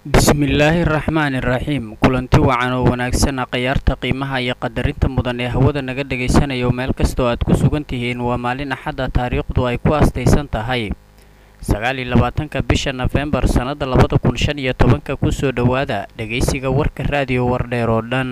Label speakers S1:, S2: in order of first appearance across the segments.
S1: bismillaahi raxmaani raxiim kulanti wacan oo wanaagsana khayaarta qiimaha iyo qadarinta mudan ee hawada naga dhagaysanayo meel kastoo aad ku sugan tihiin waa maalin axadda taariikhdu ay ku astaysan tahay sagaal iyo labaatanka bisha nofembar sannada labada kun shan iyo tobanka kusoo dhowaada dhegaysiga warka raadiyo wardheer oo dhan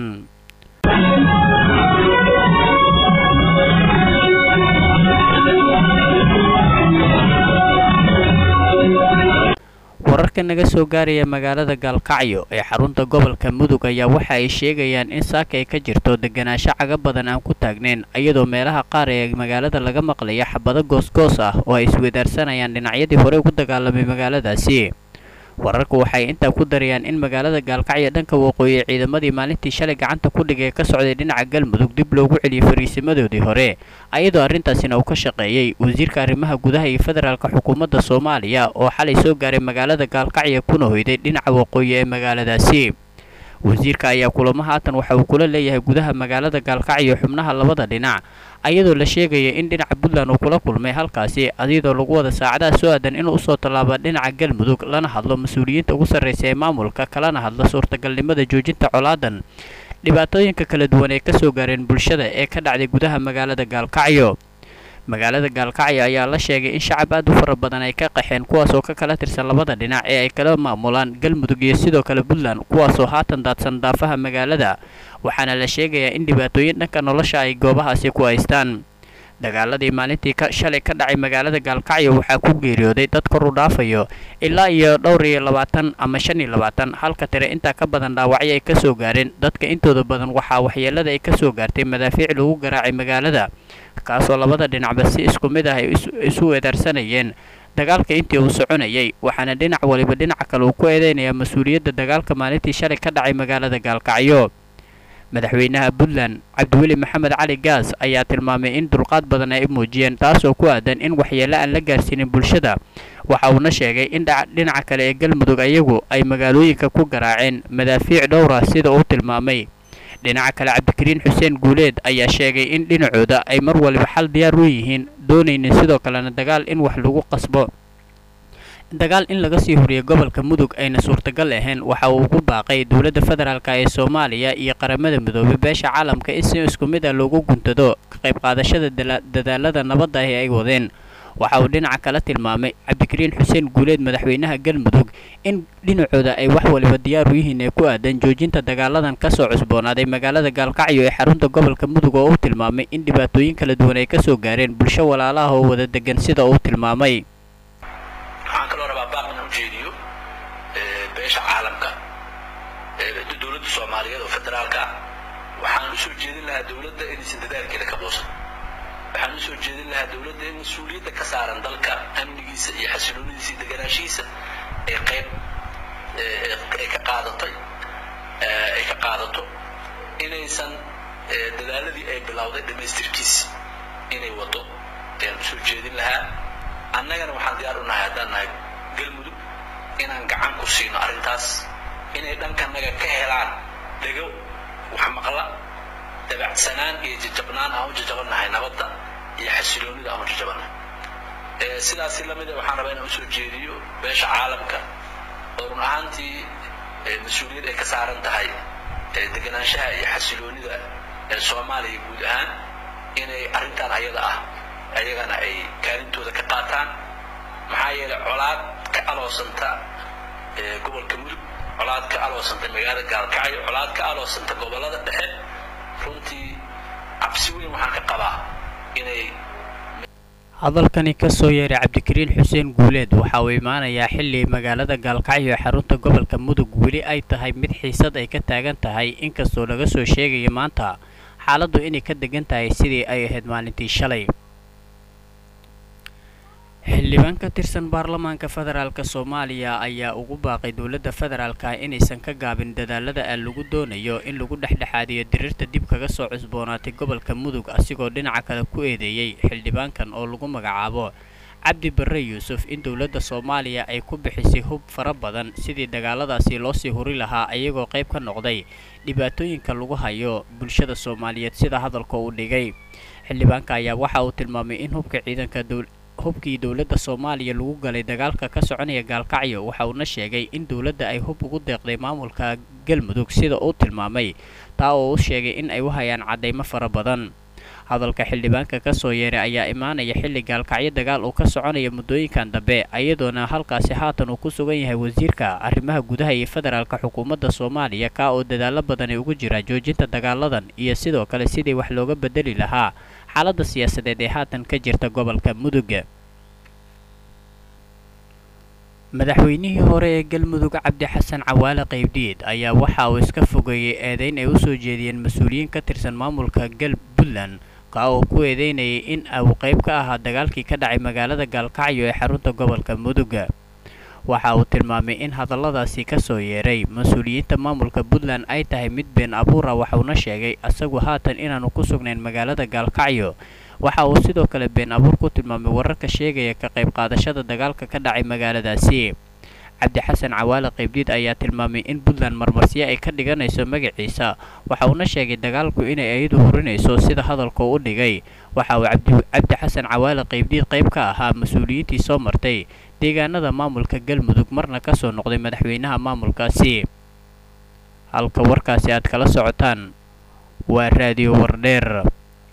S1: wararka naga soo gaaraya magaalada gaalkacyo ee xarunta gobolka mudug ayaa waxa ay sheegayaan in saaka ay ka jirto deganaansho caga badan aan ku taagnayn iyadoo meelaha qaar ee magaalada laga maqlaya xabado goosgoos ah oo ay isweydaarsanayaan dhinacyadii hore ugu dagaalamay magaaladaasi wararku waxay intaa ku darayaan in magaalada gaalkacyo dhanka waqooyi ciidamadii maalintii shalay gacanta ku dhigay ka socday dhinaca galmudug dib loogu celiyey fariisimadoodii hore ayadoo arrintaasina uu ka shaqeeyey wasiirka arrimaha gudaha iyo federaalka xukuumadda soomaaliya oo xalay soo gaaray magaalada gaalkacyo kuna hoyday dhinaca waqooyi ee magaaladaasi wasiirka ayaa kulamo haatan waxa uu kula leeyahay gudaha magaalada gaalkacyo xubnaha labada dhinac ayadoo la sheegaya in dhinaca puntland uu kula kulmay halkaasi adiyadoo lagu wada saacadaha soo aadan inuu usoo tallaaba dhinaca galmudug lana hadlo mas-uuliyiinta ugu sarraysa ee maamulka kalana hadlo suurtagalnimada joojinta colaadan dhibaatooyinka kala duwan ee kasoo gaareen bulshada ee ka dhacday gudaha magaalada gaalkacyo magaalada gaalkacyo ayaa la sheegay in shacab aad u fara badan ay ka qaxeen kuwaas oo ka kala tirsan labada dhinac ee ay kala maamulaan galmudug iyo sidoo kale puntland kuwaasoo haatan daadsan daafaha magaalada waxaana la sheegayaa in dhibaatooyin dhanka nolosha ay goobahaasi ku haystaan dagaaladii maalintii shalay ka dhacay magaalada gaalkacyo waxaa ku geeriyooday dad kor u dhaafayo ilaa iyo dhowr iyo labaatan ama shan iyo labaatan halka tire intaa ka badan dhaawacyo ay kasoo gaareen dadka intooda badan waxaa waxyeelada ay kasoo gaartay madaafiic lagu garaacay magaalada kaasoo labada dhinacba si isku mid ah ay isu weedaarsanayeen dagaalka intii uu soconayay waxaana dhinac waliba dhinaca kale uu ku eedeynayaa mas-uuliyadda dagaalka maalintii shalay ka dhacay magaalada gaalkacyo madaxweynaha puntland cabdiweli maxamed cali gaas ayaa tilmaamay in dulqaad badan ay muujiyeen taasoo ku aadan in waxyeelo aan la gaarsiinin bulshada waxa uuna sheegay in dhinaca kale ee galmudug ayagu ay magaalooyinka ku garaaceen madaafiic dhowra sida uu tilmaamay dhinaca kale cabdikariin xuseen guuleed ayaa sheegay in dhinacooda ay mar waliba xal diyaar u yihiin doonaynin sidoo kalena dagaal in wax lagu qasbo dagaal in laga sii horiyo gobolka mudug ayna suurtagal ahayn waxa uu ugu baaqay dowladda federaalk ee soomaaliya iyo qaramada midoobay beesha caalamka in si isku mid ah loogu guntado ka qayb qaadashada dadaalada nabadda ah ee ay wadeen waxa uu dhinaca kala tilmaamay cabdikariin xuseen guuleed madaxweynaha galmudug in dhinacooda ay wax waliba diyaar u yihiin ee ku aadan joojinta dagaaladan kasoo cusboonaaday magaalada gaalkacyo ee xarunta gobolka mudug oo uu tilmaamay in dhibaatooyin kala duwan ay kasoo gaareen bulsho walaalaha oo wada degan sida uu tilmaamay
S2: waxaan kaloo rabaa baaq inaan ujeediyo beesha caalamka dowladda soomaaliyeed oo federaalka ah waxaan usoo jeedin lahaa dowladda inaysan dadaalkeeda ka boosan waxaan usoo jeedin lahaa dowladda in mas-uuliyadda ka saaran dalka amnigiisa iyo xasiloonidiisa iyo deganaashihiisa ay qayb ay ka qaadatay ay ka qaadato inaysan dadaaladii ay bilowday dhammaystirkiisa inay wado ayaan usoo jeedin lahaa annagana waxaan diyaar u nahay haddaan nahay galmudug inaan gacan ku siino arrintaas inay dhankanaga ka helaan dhego wax maqla dabacsanaan iyo jajabnaan aan u jajabannahay nabadda iyo xasiloonida aan u jajabannahay sidaasi lamida waxaan rabaa inaan usoo jeediyo beesha caalamka oo run ahaantii mas-uuliyad ay ka saaran tahay deganaanshaha iyo xasiloonida ee soomaaliya guud ahaan inay arrintan ayada ah ayagana ay kaalintooda ka qaataan maxaa yeelay colaad ka aloosanta gobolka mudug colaad ka aloosanta magaalada gaalkacyo colaad ka aloosanta gobollada dhexe runtii cabsi weyn waxaan ka qabaa inay
S1: hadalkani kasoo yeeray cabdikariin xuseen guuleed waxa uu imaanayaa xilli magaalada gaalkacyo ee xarunta gobolka mudug weli ay tahay mid xiisad ay ka taagan tahay inkastoo laga soo sheegaya maanta xaaladdu inay ka degan tahay sidii ay ahayd maalintii shalay xildhibaan ka tirsan baarlamaanka federaalk soomaaliya ayaa ugu baaqay dowladda federaalka inaysan ka gaabin dadaalada aan lagu doonayo in lagu dhexdhexaadiyo diriirta dib kaga soo cusboonaatay gobolka mudug asigoo dhinaca kale ku eedeeyey xildhibaankan oo lagu magacaabo cabdi barre yuusuf in dowladda soomaaliya ay ku bixisay hub fara badan sidii dagaaladaasi loosii huri lahaa ayagoo qayb ka noqday dhibaatooyinka lagu hayo bulshada soomaaliyeed sida hadalka uu dhigay xildhibaanka ayaa waxa uu tilmaamay in hubka ciidanka hubkii dowladda soomaaliya lagu galay dagaalka ka soconaya gaalkacyo waxa uuna sheegay in dowladda ay hub ugu deeqday maamulka galmudug sida uu tilmaamay taa oo u sheegay in ay u hayaan caddaymo fara badan hadalka xildhibaanka ka soo yeeray ayaa imaanaya xilli gaalkacyo dagaal uu ka soconaya muddooyinkan dambe iyadoona halkaasi haatan uu ku sugan yahay wasiirka arrimaha gudaha iyo federaalka xukuumadda soomaaliya kaa oo dadaallo badani ugu jira joojinta dagaaladan iyo sidoo kale sidii wax looga bedeli lahaa xaaladda siyaasadeed ee haatan ka jirta gobolka mudug madaxweynihii hore ee galmudug cabdi xasan cawaale qaybdhiid ayaa waxa uu iska fogeeyey eedayn ay u soo jeediyeen mas-uuliyiin ka tirsan maamulka gal puntland kaa oo ku eedeynayay in uu qayb ka ahaa dagaalkii ka dhacay magaalada gaalkacyo ee xarunta gobolka mudug waxa uu tilmaamay in hadalladaasi ka soo yeeray mas-uuliyiinta maamulka puntland ay tahay mid been abuura waxauna sheegay isagu haatan inaanu ku sugnayn magaalada gaalkacyo waxa uu sidoo kale been abuur ku tilmaamay wararka sheegaya ka qayb qaadashada dagaalka ka dhacay magaaladaasi cabdi xasan cawaale qaybdiid ayaa tilmaamay in puntland marmarsiyo ay ka dhiganayso magaciisa waxa uuna sheegay dagaalku inay ayadu hurinayso sida hadalka u dhigay waxa uu cabdi xasan cawaale qaybdiid qayb ka ahaa mas-uuliyiintii soo martay deegaanada maamulka galmudug marna ka soo noqday madaxweynaha maamulkaasi halka warkaasi aad kala socotaan waa raadiyo wardheer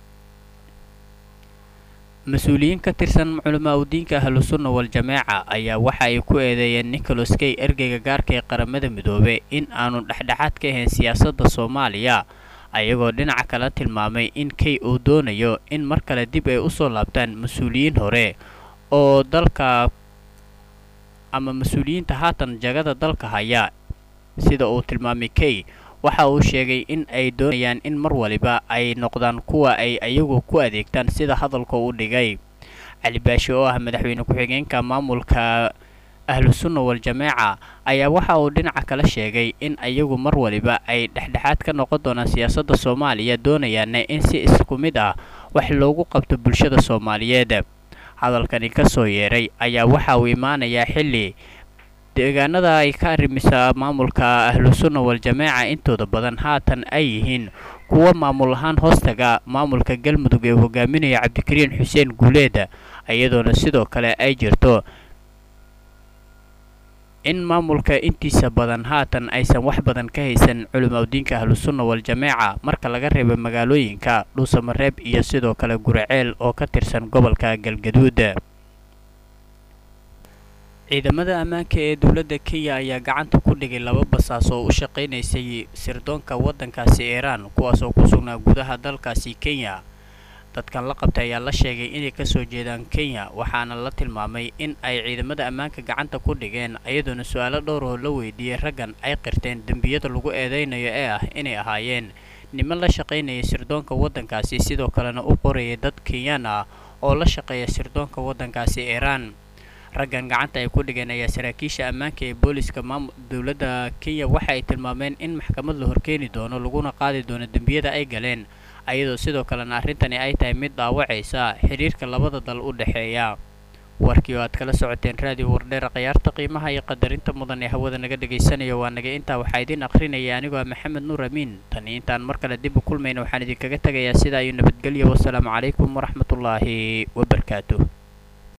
S1: mas-uuliyiin ka tirsan culamaa udiinka ahlusunna wal-jamaaca ayaa waxa ay ku eedeeyeen nicholas kay ergeyga gaarka ee qaramada midoobe in aanu dhexdhexaad ka ahayn siyaasadda soomaaliya ayagoo dhinaca kale tilmaamay in kay uu doonayo in mar kale dib ay usoo laabtaan mas-uuliyiin hore oo dalka ama mas-uuliyiinta haatan jagada dalka haya sida uu tilmaamay kay waxa uu sheegay in ay doonayaan in mar waliba ay noqdaan kuwa ay ayagu ku adeegtaan sida hadalka u dhigay cali baashi oo ah madaxweyne ku-xigeenka maamulka ahlusunna wal-jamaaca ayaa waxa uu dhinaca kale sheegay in ayagu mar waliba ay dhexdhexaad ka noqon doonaan siyaasadda soomaaliya doonayaana in si isku mid ah wax loogu qabto bulshada soomaaliyeed hadalkani ka soo yeeray ayaa waxa uu imaanayaa xilli deegaanada ay ka arrimisa maamulka ahlusunna wal-jamaaca intooda badan haatan ay yihiin kuwa maamul ahaan hoostaga maamulka galmudug ee hogaaminaya cabdikariin xuseen guuleed iyadoona sidoo kale ay jirto in maamulka intiisa badan haatan aysan wax badan ka haysan culimaudiinka ahlusunna wal-jamaaca marka laga reebo magaalooyinka dhuusamareeb iyo sidoo kale guraceel oo ka tirsan gobolka galgaduud ciidamada ammaanka ee dowladda kenya ayaa gacanta ku dhigay laba basaas oo u shaqaynaysay sirdoonka waddankaasi iiraan kuwaas oo ku sugnaa gudaha dalkaasi kenya dadkan la qabtay ayaa la sheegay inay kasoo jeedaan kenya waxaana la tilmaamay in ay ciidamada ammaanka gacanta ku dhigeen iyadoona su-aalo dhowr oo la weydiiyey raggan ay qirteen dembiyada lagu eedeynayo ee ah inay ahaayeen niman la shaqaynayay sirdoonka waddankaasi sidoo kalena u qorayay dad kenyaan ah oo la shaqeeya sirdoonka waddankaasi iiraan raggan gacanta ay ku dhigeen ayaa saraakiisha ammaanka ee booliska maam dowladda kenya waxa ay tilmaameen in maxkamad la horkeeni doono laguna qaadi doono dembiyada ay galeen ayadoo sidoo kalena arrintani ay tahay mid dhaawacaysa xiriirka labada dal u dhexeeya warkii oo aad kala socoteen raadiyo wardheera khiyaarta qiimaha iyo qadarinta mudan ee hawada naga dhagaysanayo waa naga intaa waxaa idiin akhrinaya anigoo ah maxamed nuur amiin tani intaan mar kale dib u kulmayna waxaan idinkaga tegayaa sidaa iyo nabadgelyo wasalaamu calaykum waraxmatullaahi wabarakaatuh